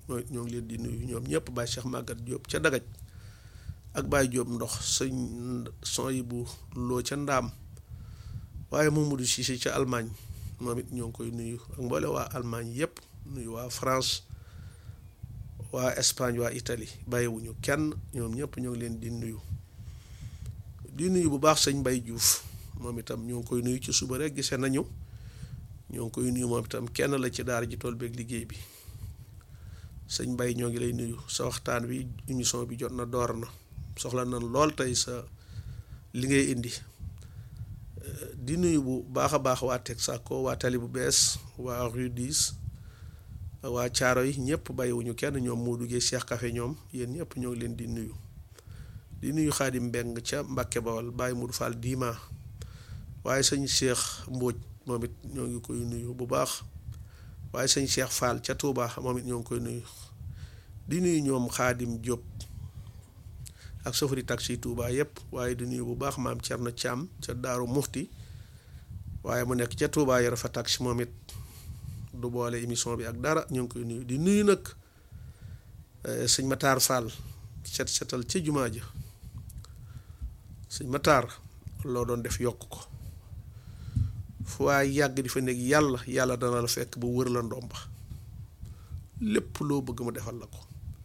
mooy ñoo ngi leen di nuyu ñoom ñëpp Baye Cheikh Maguette Diop ca Dagaj ak Baye Diop ndox sëñ son yi bu loo ca ndaam waaye Mamadou Cissé ca Allemagne moom it ñoo ngi koy nuyu ak mboole waa Allemagne yëpp nuyu waa France waa Espagne waa Italie bàyyiwuñu kenn ñoom ñëpp ñoo ngi leen di nuyu di nuyu bu baax sëñ Mbaye Diouf moom itam ñoo ngi koy nuyu ci suba rek gisee nañu ñoo ngi koy nuyu moom itam kenn la ci daara ji tool beeg liggéey bi sëñ Mbaye ñoo ngi lay nuyu sa waxtaan wi émission bi jot na door na soxla na lool tey sa li ngay indi di nuyu bu baax a baax waa Texaco waa Tali bu bees waa Rue 10 waa Caaro yi ñëpp bàyyiwuñu kenn ñoom moo duggee Cheikh Café ñoom yéen ñëpp ñoo ngi leen di nuyu di nuyu Xaadim Mbeng ca Mbàkke Bawal Baye Modou Fall Dima waaye sëñ Cheikh Mbóoj moom it ñoo ngi koy nuyu bu baax waaye sëñ Cheikh Fall ca Touba moom it ñoo ngi koy nuyu di nuyu ñoom Xaadim Diop ak sofari taxi Touba yëpp waaye di nuyu bu baax maam Cerno Caam ca Daaru Muxti waaye mu nekk ca Touba yor fa taxi moom it du boole émission bi ak dara ñoo ngi koy nuyu di nuyu nag sëñ Matar Fall set setal ca jumaa ja sëñ Matar loo doon def yokk ko fu waay yàgg di fa nekk yàlla yàlla dana la fekk bu wër la ndomba lépp loo bëgg mu defal la ko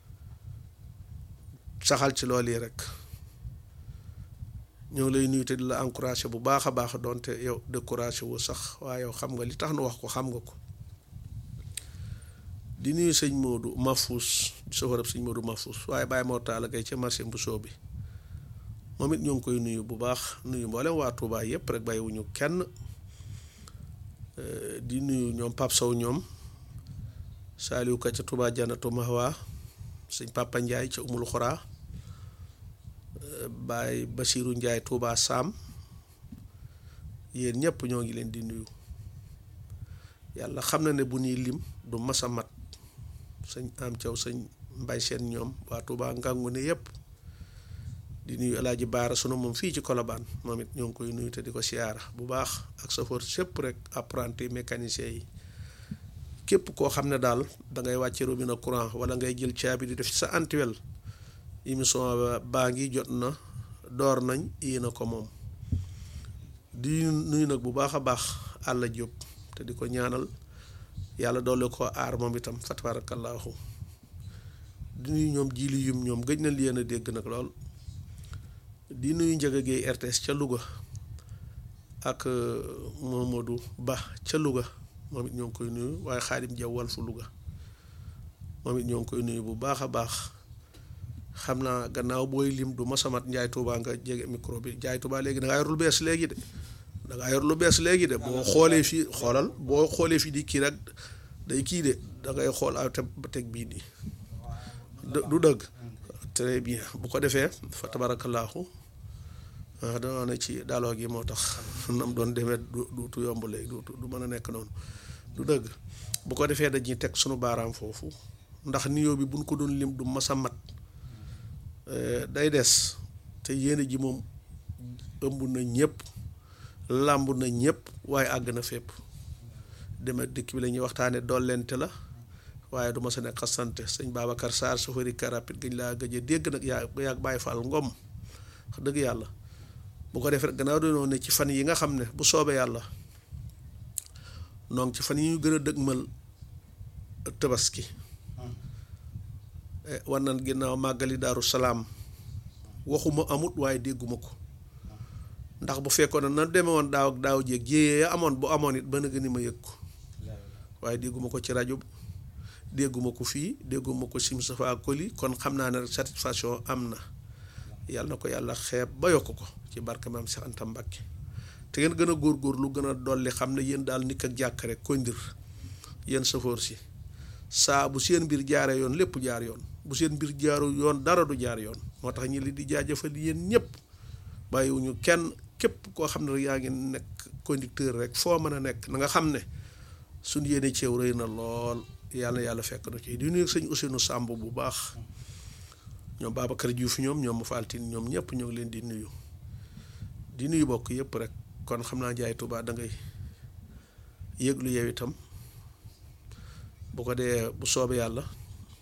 saxal ci loolu yi rek ñoo ngi lay nuyu te di la encouragé bu baax a baax doonte yow découragé wu sax waaye yow xam nga li tax nu wax ko xam nga ko di nuyu sëñ Modou Mafous soxorab sëñ Modou Mafous waaye bàyyi moo taal kay ca marché bu soo bi moom it ñoo ngi koy nuyu bu baax nuyu mboolem waa Touba yëpp rek bàyyiwuñu kenn di nuyu ñoom Pape Sow ñoom Saliou Ka ca Touba Janatu Mahwa sëñ Papa Ndiaye ca Umul Xora Baye Basirou Ndiaye Touba Sam yéen ñëpp ñoo ngi leen di nuyu yàlla xam na ne bu ñuy lim du masa mat sëñ am caw sëñ mbay seen ñoom waa Touba ngangu ne yëpp di nuyu alaaji baara sunu moom fii ci Colobane moom it ñoo ngi koy nuyu te di ko siyaara bu baax ak chauffeur sépp rek apprenti mécanicien yi képp koo xam ne daal da ngay wàcce robinet courant wala ngay jël caabi di def ci sa antiwel émission baa ngi jot na door nañ yéen a ko moom di nuyu nag bu baax a baax àlla jóob te di ko ñaanal yàlla doole ko aar moom itam fa tabarakallahu di nuyu ñoom jiili yum ñoom gëj na leen a dégg nag lool di nuyu Njaga Géey RTS ca Louga ak Mamadou Ba ca Louga moom it ñoo ngi koy nuyu waaye Xaadim Jaw Walfu Louga moom it ñoo ngi koy nuyu bu baax a baax xam naa gannaaw booy lim du masamat Njaay Tuubaa nga jege micro bi Njaay Tuubaa léegi da ngaa yor lu bees léegi de da ngaa yor lu bees léegi de boo xoolee fii xoolal boo xoolee fii di kii rek day kii de da ngay xool aw te teg bii nii du dëgg très bien bu ko defee fa tabarakallaahu waaw dama ne ci daaloo gi moo tax nam doon demee du du yomb léegi du du mën a nekk noonu du dëgg bu ko defee dañuy teg sunu baaraam foofu ndax niyoo bi buñ ko doon lim du masa mat day des te yéene ji moom ëmb na ñëpp làmb na ñëpp waaye àgg na fépp deme dëkk bi la ñuy waxtaane dollente la waaye du ma sa nekk xasante sëñ Babacar Sarr sofëri karapit gañ laa gëj a dégg nag yaa yaa bàyyi faal ngom wax dëgg yàlla bu ko defee gannaaw dañoo ne ci fan yi nga xam ne bu soobee yàlla donc ci fan yi ñu gën a dëgmal tabaski war nan ginnaaw màggali daaru salaam waxuma amut waaye dégguma ko ndax bu fekkoon ne na deme woon daaw ak daaw jéeg jéyee ya amoon bu amoon it ba na gën a ma yëg ko waaye dégguma ko ci rajo dégguma ko fii dégguma ko sim safa koli kon xam naa ne satisfaction am na yàlla na ko yàlla xeeb ba yokk ko ci barke maam Cheikh Anta Mbacke te ngeen gën a góorgóorlu gën a dolli xam ne yéen daal nikk ak jàkk rek koy ndir yéen safoor si saa bu seen mbir jaaree yoon lépp jaar yoon bu seen mbir jaaru yoon dara du jaar yoon moo tax ñi li di jaajëfal yéen ñëpp bàyyiwuñu kenn képp koo xam ne rek yaa ngi nekk conducteur rek foo mën a nekk na nga xam ne suñ yéene ceew rëy na lool yàlla yàlla fekk na ci di nuyu sëñ Ousseynou Samb bu baax ñoom Babacar Diouf ñoom ñoom mu faltin ñoom ñëpp ñoo ngi leen di nuyu di nuyu bokk yëpp rek kon xam naa jaay Tuubaa da ngay yëglu yow itam bu ko dee bu soobee yàlla